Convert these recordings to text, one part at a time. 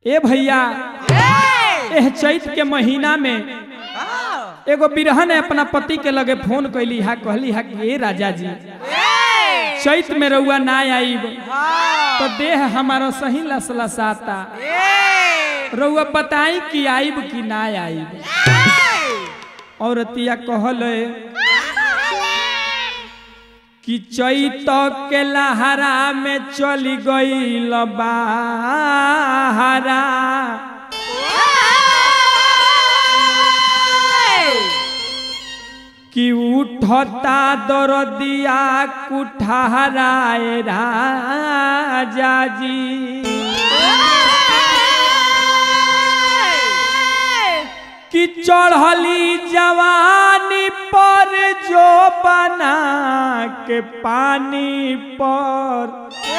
ए भैया एह चैत के महीना में एगो बिरहन अपना पति के लगे फोन कैली हा कहली हा कि ए राजा जी चैत में रउआ ना आईब तो देह हमारा सही लसलसाता रउआ बताई कि आईब कि ना आईब औरतिया कहल कि चैत के लहरा में चली गई बाहरा कि उठता दरदिया कुठाराए राजा जी कि चढ़ली जवानी पर जो बना के पानी पर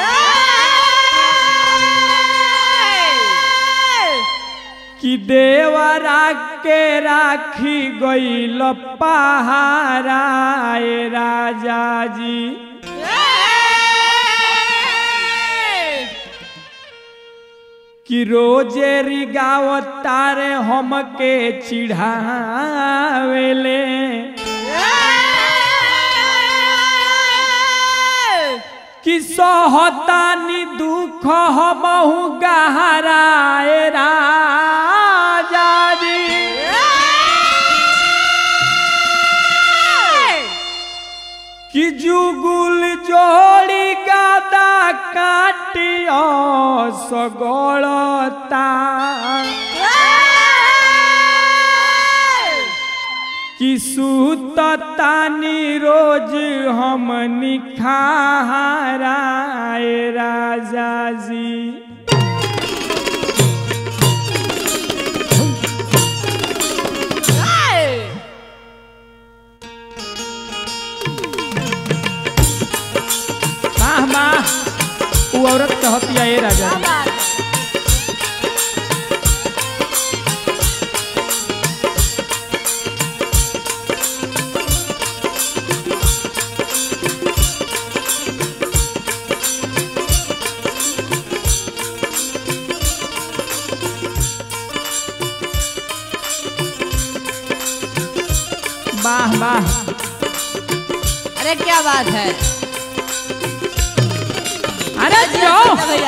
कि देवरा के राखी गईल पहाराए राजा जी कि रोजे रिगावतारे हमके चिढ़ावेले कि सहतानी दुख हमहु गहराए राजा जी कि जुगुल जोड़ी गादा काटियो सगोलता कि सुततानी रोज हम निखाराए राजा जी वाह वाह वो औरत कहती है ए राजा जी वाह वाह अरे क्या बात है अरे जाओ भैया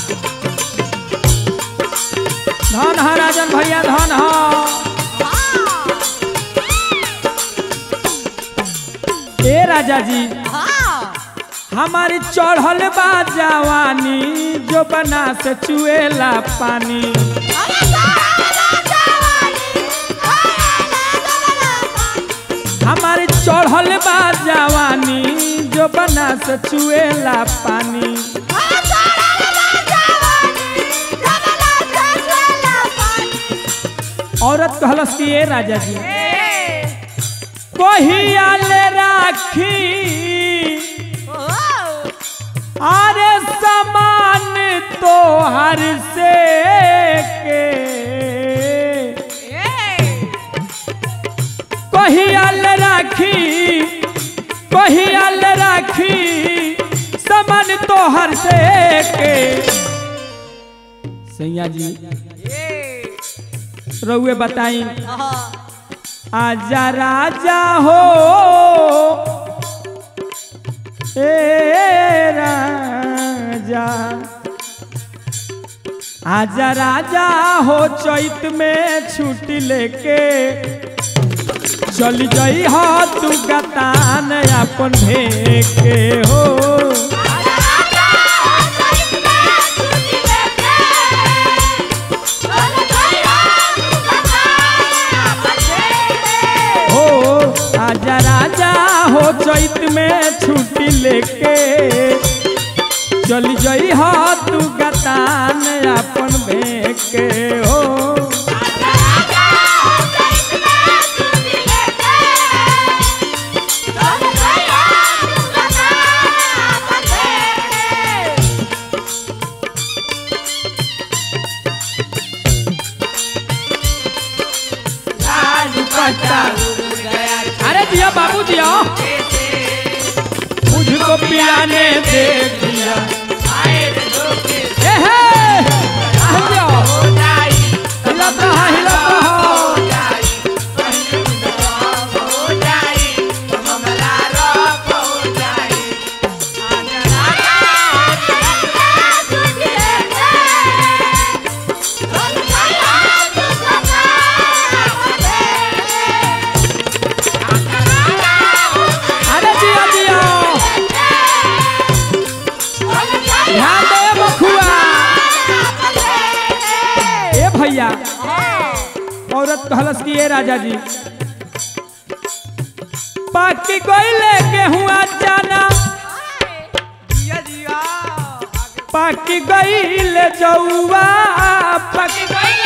धन ह राजन भैया धन ह ए राजा जी हाँ हमारी चढ़ल बा जवानी जो बना से चुएला पानी हमारी चढ़ल बा जवानी जो बना से चुएला पानी औरत कहलस कि ए राजा जी कहियाल राखी अरे समान तो हर से के कहियाल राखी कहियाल राखी समान तो हर से के सैया जी रउए बताई आजा राजा हो ए राजा आजा राजा हो चैत में छुट्टी लेके चल जाई हो तू गतान अपन ढेके हो हो आजा राजा हो चैत में छुट्टी लेके चल जाई हो तू गतान अपन भेके हो पट्टा अरे दिया बाबू दिया मुझको पियाने दे दिया ए हे, आ जाओ। भैया औरत कहलस कि ये राजा जी पाकी गईले गेहूं चना जिया जिया पाकी गईले जौआ पाकी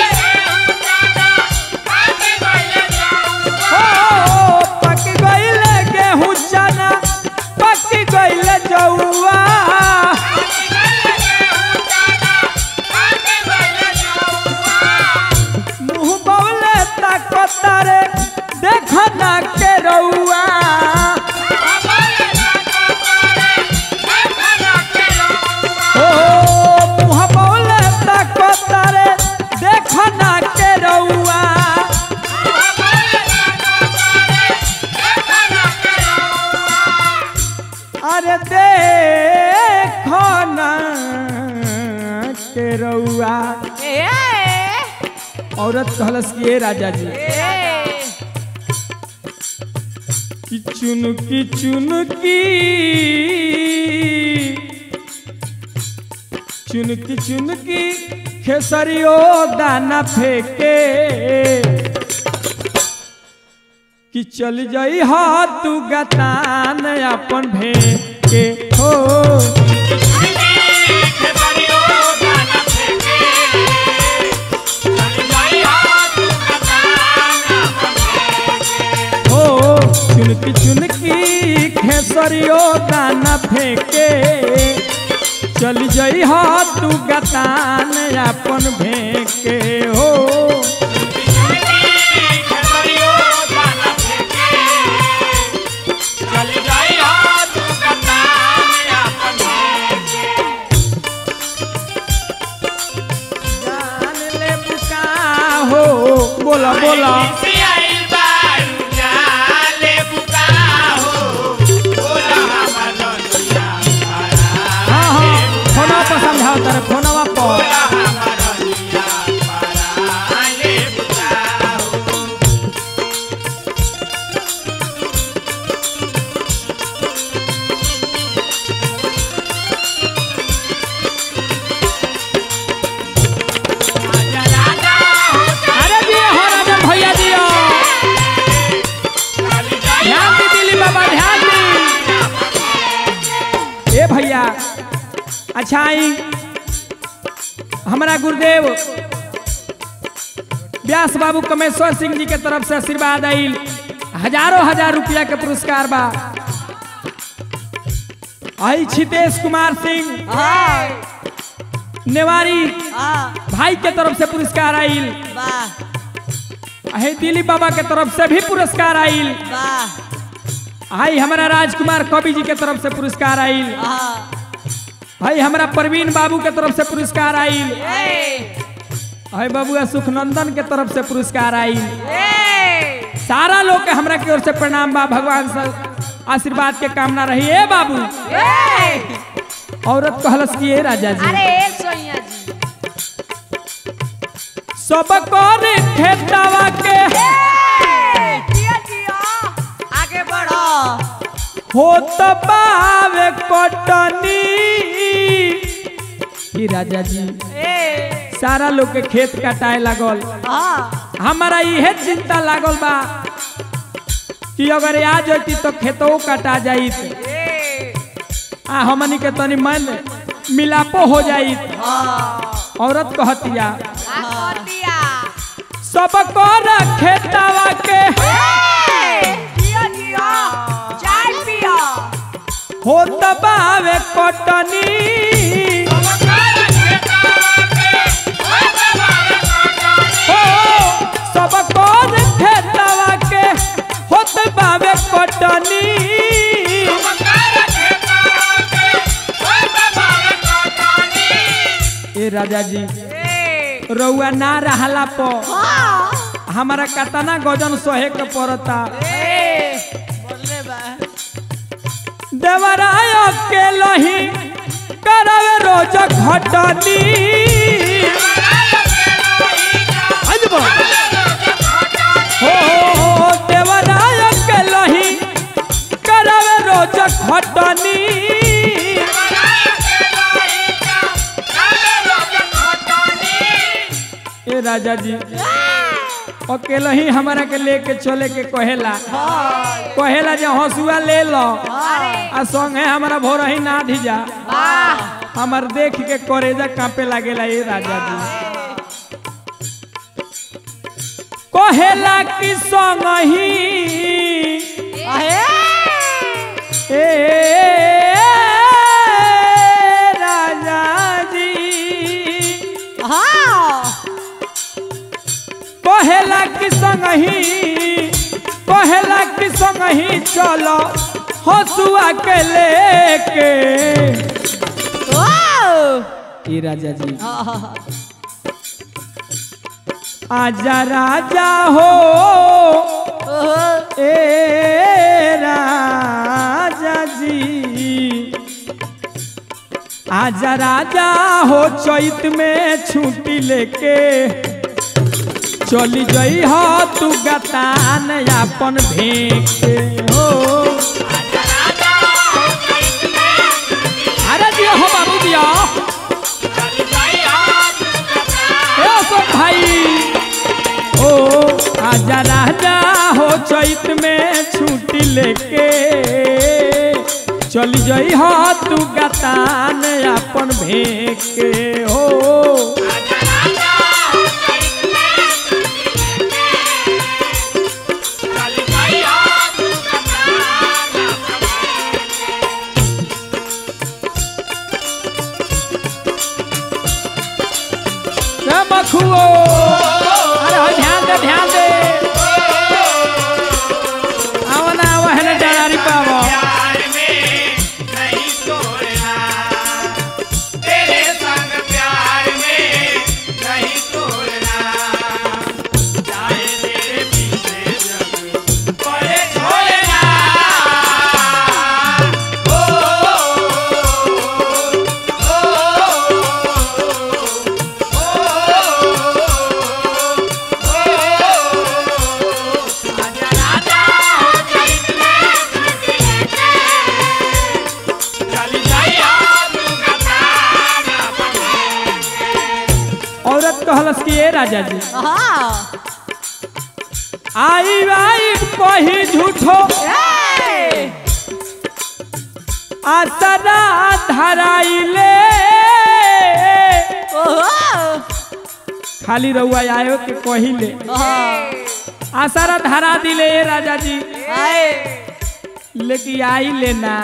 हो पाकी गईले गेहूं चना पाकी गईले जौआ मुंह बौले ताकतारे देख ना के रउआ हो मुंह बौले ताकतारे देख ना के रउआ अरे देखो ना के रउआ औरत कहलस कि ए राजा जी कि चुनकी चुनकी चुनकी चुनकी खेसरियो दाना फेंके कि चल जाई हा तू गतान अपन भेके हो हो चुनकी चुनकी खेसरियो दाना फेंके चल जाई हा तू गतान अपन भेके हो जान ले बुका हो बोला बोला हाँ हाँ फोनवा पर समझाओ तारे फोनवा पर अरे दियो हो राजा भैया दियो ध्यान दी दिली बाबा ध्यान दी ए भैया अच्छा आई हमारा गुरुदेव व्यास बाबू कमेश्वर सिंह जी के तरफ से आशीर्वाद आइल हजारों हजार रुपया के पुरस्कार बा आई छितेश कुमार सिंह नेवारी भाई के तरफ से पुरस्कार आइल है दिलीप बाबा के तरफ से भी पुरस्कार आइल हाई हमारा राजकुमार कवि जी के तरफ से पुरस्कार आइल हाई हमारा प्रवीण बाबू के तरफ से पुरस्कार आइल हाई बाबू सुखनंदन के तरफ से पुरस्कार आइल सारा लोग के हमरा की ओर से प्रणाम बा भगवान से आशीर्वाद के कामना रही है बाबू औरत कहलस की ए राजा जी अरे सोनिया जी सब कर खेतवा के जिया जिया आगे बढ़ो हो बावे कटनी ई राजा जी सारा लोग के खेत कटाए लागल हमारा इहे चिंता लागल बा कि अगर आ जती तो खेतो कटा जाइत आ हमनी के तनी मन मिलापो हो जाइत औरत कहतिया दिया सब कर खेतवा के जिया जिया चाय पिया हो बावे कटनी हो सब कर खेतवा के होत बावे कटनी ए राजा जी रउआ ना रहला प हमारा कतना गजन सहे के पड़ता देवराय के लही करवे रोज घटनी अजबो। हो हो हो देवराय के लही करवे रोज घटनी ए राजा जी अकेले ही हमारा के लेके चले के कहेला कहेला जे हंसुआ ले लो आ संगे हमारा भोर ही ना धिजा हमार देख के करेजा कांपे लागेला ए राजा जी कहेला कि संग ही ए राजा जी कहेला कि संग ही कहेला कि संग ही चलो हसुआ के लेके ए राजा जी आजा राजा हो ए राजा जी आजा राजा हो चैत में छुट्टी लेके चली गई हो तू गतान अपन भेंके हो अरे जी हो बाबू दिया ए अशोक भाई ओ आजा राजा हो चैत में छुट्टी लेके चली जई हो तू गतान अपन भेंके हो रे मखुओ अरे हो ध्यान दे ध्यान दे आओ ना आओ है ना डरारी पावो प्यार में नहीं तोड़ना तेरे संग प्यार में नहीं तोड़ना चाहे तेरे पीछे जग पड़े छोड़ना ओ आजा राजा हो चैत में चली जाइया तू गताना औरत कहलस कि ए राजा जी आई आई कही झूठो आसरा धराइले खाली रउआ आयो के कहिले आसरा धरा दिले ए राजा जी लेकिन आई लेना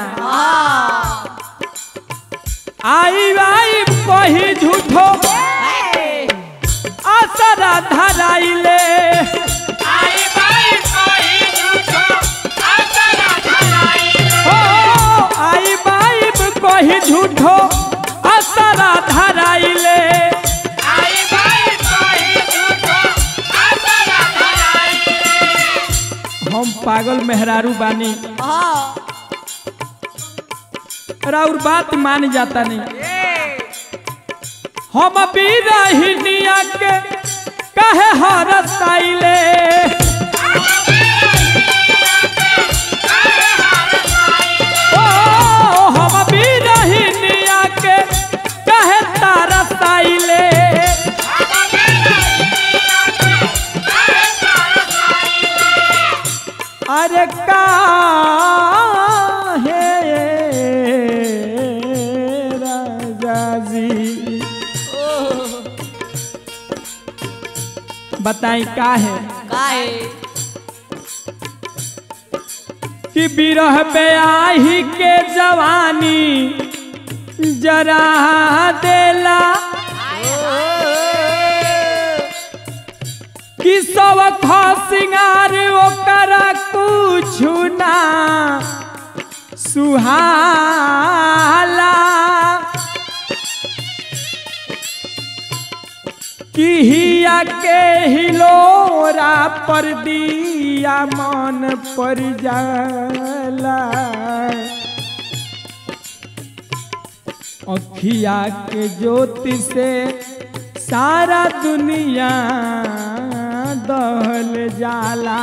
आई आई कही झूठो आसरा धराइले आई बाई कोई झूठो आसरा धराई ओ आई बाई कही झूठो आसरा धराइले आई बाई कोई झूठो आसरा धराई हम पागल मेहरारू बानी राउर बात मान जाता नहीं हम भी रहिनिया के कहे हरसाइले ओ हम भी रहिनिया के कहे तारसाइले अरे काहे राजा जी बताई का है कि बिरह ब्याही के जवानी जरा देला कि सब खा सिंगार ओकरा कुछ ना सुहाला किहिया के हिलोरा पर दिया मन पर जाला अखिया के ज्योति से सारा दुनिया दहल जाला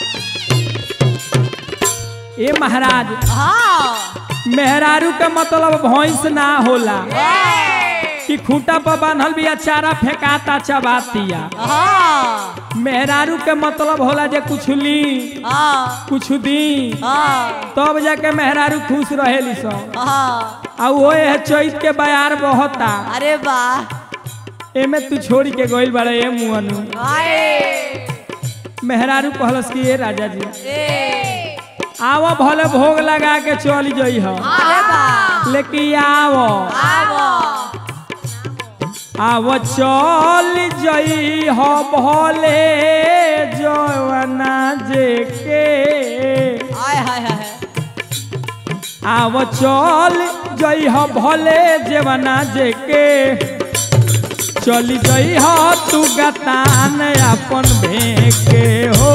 ए महाराज मेहरारू का मतलब भैंस ना होला कि खूंटा पर बांधल बिया चारा फेंकाता चबातिया हाँ मेहरारू के मतलब होला जे कुछ ली हाँ कुछ दी हाँ तब जाके मेहरारू खुश रहेली सब हाँ आ वो है चैत के बयार बहता अरे वाह एमे तू छोड़ के गइल बाड़े ए मुअनु आए मेहरारू कहलस कि ए राजा जी ए आव भले भोग लगा के चल जई ह अरे वाह लेकिन आव आवो आव चल जई ह भले जवना जे के आय हाय हाय आव चल जई ह भले जवना जे के चली जई ह तू गतान अपन भेके हो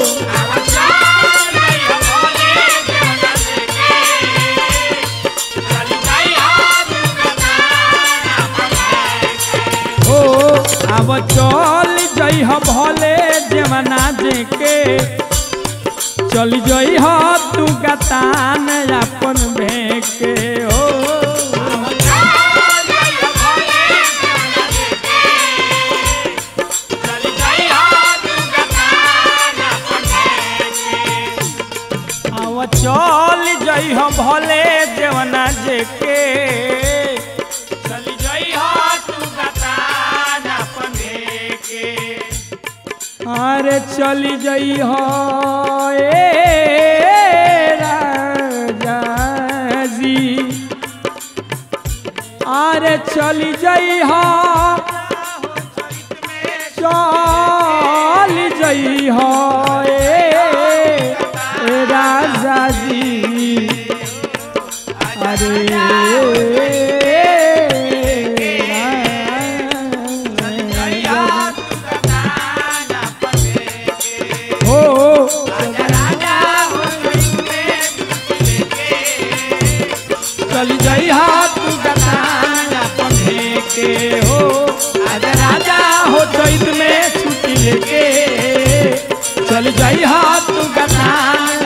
ओ आव चल जई ह भले जवना जे के चल जई ह तू गतान अपन भेके हो आव चल जई ह भले जवना जे के चल जई ह तू गतान अपन भेके अरे चली जई हो ए राजा जी अरे चली जई हो चल जई हो ए राजा जी अरे हो चल जाई हाथ गतान अपन के हो आज राजा हो चैत में छुट्टी लेके चल जाई हाथ गतान